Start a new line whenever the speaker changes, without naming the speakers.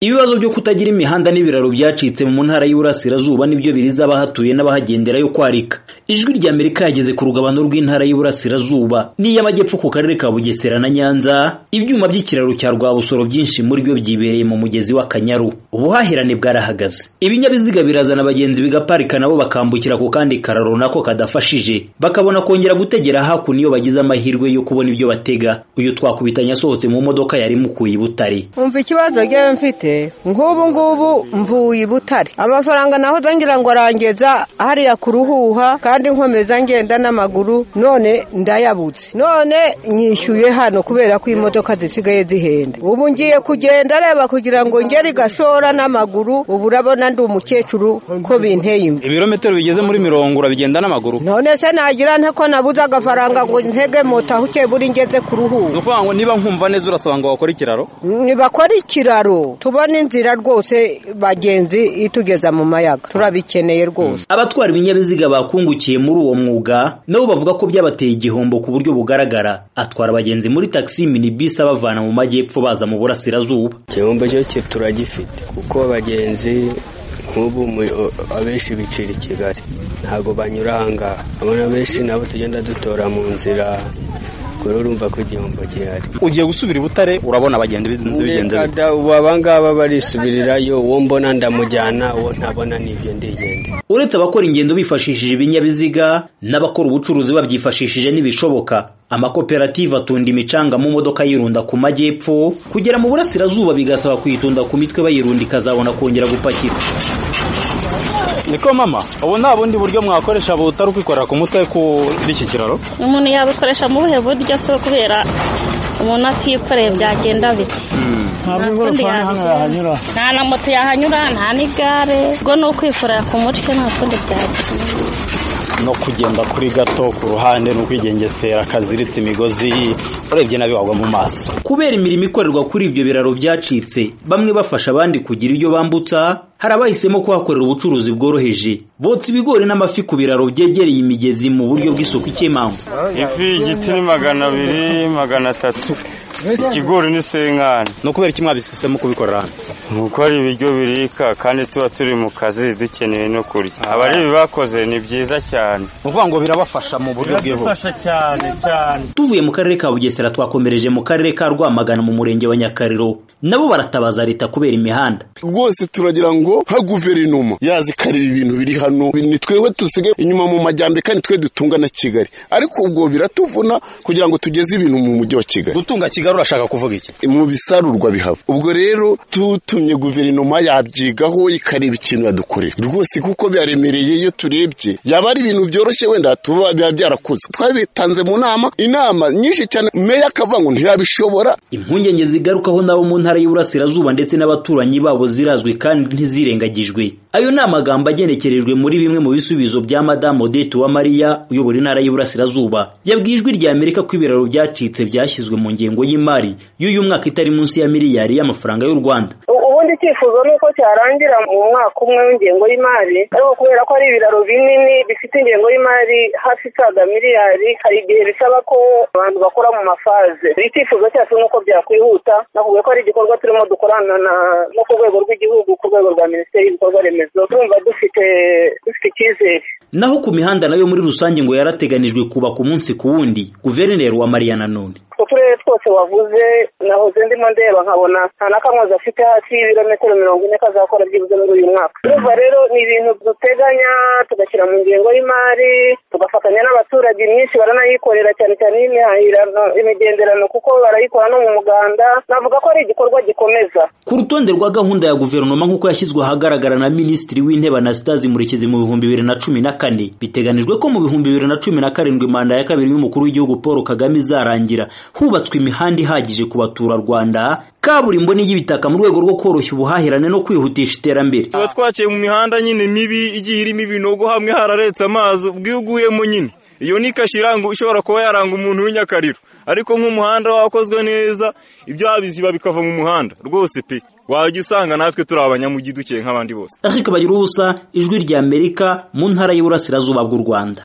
Ibibazo byo kutagira imihanda n'ibiraro byacitse mu ntara y'Iburasirazuba nibyo biriza abahatuye n'abahagendera yo kwarika. Ijwi rya Amerika yageze ku rugabano rw'intara y'Iburasirazuba n'iy'Amajyepfo ku karere ka Bugesera na Nyanza, ibyuma by'ikiraro cya Rwabusoro byinshi muri byo byibereye mu mugezi w'Akanyaru. Ubuhahirane bwarahagaze. Ibinyabiziga birazana abagenzi bigaparika nabo bakambukira ku kandi kararo nako kadafashije, bakabona kongera gutegera hakuno iyo bagize amahirwe yo kubona ibyo batega. Uyu twakubitanye asohotse mu modoka yari mukuye i Butare.
umva ikibazo njyewe mfite nk'ubu ngubu mvuye i butare amafaranga naho ngira ngo arangeza hariya ku ruhuha kandi nkomeza ngenda n'amaguru none ndayabutse none nyishyuye hano kubera ko imodoka zisigaye zihenda ubu ngiye kugenda areba kugira ngo ngere igashora n'amaguru ubu urabona ndi umukecuru ko binteye imvi
ibirometero bigeze muri mirongo urabigenda n'amaguru
none se nagira nte ko nabuze agafaranga ngo ntege moto aho ukeye buri ngeze ku ruhuha
ni ukuvuga ngo niba nkumva neza urasaba ngo wakore ikiraro
nibakora ikiraro tubona inzira rwose bagenzi itugeza mu mayaga turabikeneye rwose
Abatwara ibinyabiziga bakungukiye muri uwo mwuga nabo bavuga ko byabateye igihombo ku buryo bugaragara. Atwara abagenzi muri taxi minibus abavana mu majyepfo baza mu burasirazuba.
igihombo cyo ki- turagifite kuko abagenzi nk'ubu mu- o- abenshi bicira i kigali ntabwo banyura ahangaha abona benshi nabo tugenda dutora mu nzira ubwo rero urumva ko igihombo gihari
ugiye gusubira i Butare urabona abagenzi bizinze bigenze bite
Kada, ubu abangaba barisubirirayo uwo mbona ndamujyana uwo ntabona nibyo ndigendera
Uretse abakora ingendo bifashishije ibinyabiziga n'abakora ubucuruzi babyifashishije n'ibishoboka. Amakoperative atunda imicanga mu modoka yirunda ku majyepfo kugera mu burasirazuba bigasaba kuyitunda ku mitwe bayirunda ikazabona kongera gupakira.
niko mama ubu nta bundi buryo mwakoresha butari ukwikorera ku mutwe kuri iki kiraro
umuntu yabukoresha mu buhe buryo se kubera umuntu atikoreye byagenda bite nta kundi yabigeraho. nta na moto yahanyura nta n'igare ubwo ni ukwikorera ku mutwe nta kundi byagira
no kugenda kuri gato ku ruhande ni ukwigengesera kaziritse imigozi urebye nabi wagwa mu maso
Kubera imirimo ikorerwa kuri ibyo biraro byacitse, bamwe bafasha abandi kugira ibyo bambutsa, hari abahisemo kuhakorera ubucuruzi bworoheje. Botsa ibigori n'amafi ku biraro byegereye imigezi mu buryo bw'isuku ikemangwa.
ifi igiti ni magana abiri magana atatu ikigori ni senkani
no kubera iki mwabisusemo kubikorera hano
ni uko ari ibiryo birika kandi tuba turi mu kazi dukeneye no kurya abaribi bakoze ni byiza cyane
ni ukuvuga ngo birabafasha mu buryo bwihuse
cyane cyane
Tuvuye mu karere ka Bugesera twakomereje mu karere ka Rwamagana mu murenge wa Nyakariro. Nabo baratabaza leta kubera imihanda.
rwose turagira ngo nka guverinoma yaza ikareba ibintu biri hano ni twebwe dusigaye inyuma mu majyambere kandi twe dutunga na kigali ariko ubwo biratuvuna kugira ngo tugeze ibintu mu mujyi wa kigali
gutunga kigali urashaka kuvuga iki
mu bisarurwa bihava ubwo rero tutumye guverinoma yabyigaho ikareba ikintu yadukorera rwose kuko byaremereye iyo turebye yaba ari ibintu byoroshye wenda tuba biba byarakuze twabitanze mu nama inama nyinshi cyane meya akavuga ngo ntiyabishobora
Impungenge zigarukaho nabo mu ntara y'Iburasirazuba ndetse n'abaturanyi babo zirazwi kandi ntizirengagijwe. Ayo ni amagambo agenekerejwe muri bimwe mu bisubizo bya Madame Odette Uwamariya uyobora intara y'Iburasirazuba. Yabwiye ijwi rya Amerika ko ibiraro byacitse byashyizwe mu ngengo y'imari y'uyu mwaka itari munsi ya miliyari y'amafaranga y'u Rwanda.
U- ubundi icyifuzo ni uko cyarangira mu mwaka umwe w'ingengo y'imari ariko kubera ko ari ibiraro binini bifite ingengo y'imari hafi isaga miliyari hari igihe bisaba ko abantu bakora mu mafaze icyifuzo cyacu ni uko byakwihuta nakubwiye ko ari igikorwa turimo dukorana na no ku rwego rw'igihugu ku rwego rwa minisiteri y'ibikorwa remezo turumva dufite dufite icyizere
Naho ku mihanda nayo muri rusange ngo yarateganijwe kubaka umunsi ku wundi, Guverineri wa Mariya nanone.
utwo turere twose wavuze nahoze ndimo ndeba nkabona nta na kamwe gafite hafi y'ibirometero mirongo ine kazakora byibuze muri uyu mwaka urumva rero ni ibintu duteganya tugashyira mu ngengo y'imari tugafatanya n'abaturage myinshi baranayikorera cyane cyane y'imihahirano imigenderano kuko barayikora no mu muganda navuga ko ari igikorwa gikomeza
Ku rutonde rwa gahunda ya guverinoma nk'uko yashyizwe ahagaragara na Minisitiri w'Intebe Anastase Murekezi mu bihumbi bibiri na cumi na kane, biteganijwe ko mu bihumbi bibiri na cumi na karindwi manda ya kabiri y'umukuru w'igihugu Paul Kagame izarangira hubatswe imihanda ihagije ku baturarwanda, kaburimbo n'iy'ibitaka mu rwego rwo koroshya ubuhahirane no kwihutisha iterambere.
tuba twaciye mu mihanda nyine mibi igiye irimo ibinogo hamwe hararetse amazi ubwo iyo uguyemo nyine iyo ni kashi iranga ishobora kuba yaranga umuntu w'inyakariro ariko nk'umuhanda wakozwe neza ibyaha biziba bikava mu muhanda rwose pe wajya usanga natwe turi abanyamugi dukeye nk'abandi bose
Eric Bagirubusa, Ijwi ry'Amerika, mu ntara y'Iburasirazuba bw'u Rwanda.